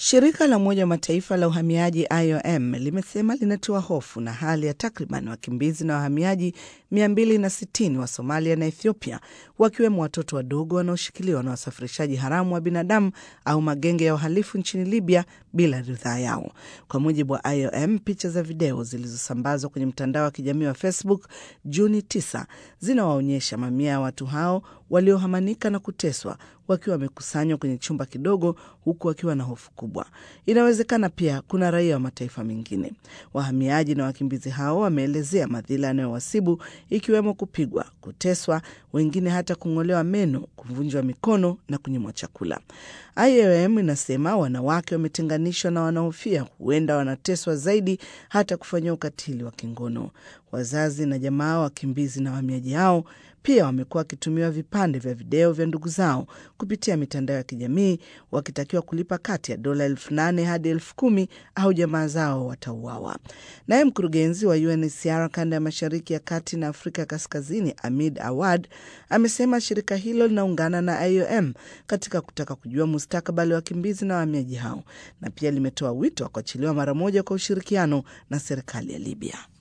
Shirika la Umoja wa Mataifa la uhamiaji IOM limesema linatiwa hofu na hali ya takriban wakimbizi na wahamiaji 260 wa Somalia na Ethiopia, wakiwemo watoto wadogo wanaoshikiliwa na wasafirishaji haramu wa binadamu au magenge ya uhalifu nchini Libya bila ridhaa yao. Kwa mujibu wa IOM, picha za video zilizosambazwa kwenye mtandao wa kijamii wa Facebook Juni 9 zinawaonyesha mamia ya watu hao waliohamanika na kuteswa wakiwa wamekusanywa kwenye chumba kidogo huku wakiwa na hofu kubwa. Inawezekana pia kuna raia wa mataifa mengine. Wahamiaji na wakimbizi hao wameelezea madhila yanayowasibu ikiwemo kupigwa, kuteswa, wengine hata kung'olewa meno, kuvunjwa mikono na kunyimwa chakula. IOM inasema wanawake wametenganishwa na wanahofia huenda wanateswa zaidi, hata kufanyia ukatili wa kingono. Wazazi na jamaa wakimbizi na wahamiaji hao pia wamekuwa wakitumiwa vipande vya video vya ndugu zao kupitia mitandao ya kijamii wakitakiwa kulipa kati ya dola elfu nane hadi elfu kumi au jamaa zao watauawa. Naye mkurugenzi wa UNHCR kanda ya mashariki ya kati na Afrika Kaskazini, Amid Awad, amesema shirika hilo linaungana na IOM katika kutaka kujua mustakabali wa wakimbizi na wahamiaji hao, na pia limetoa wito wa kuachiliwa mara moja kwa ushirikiano na serikali ya Libya.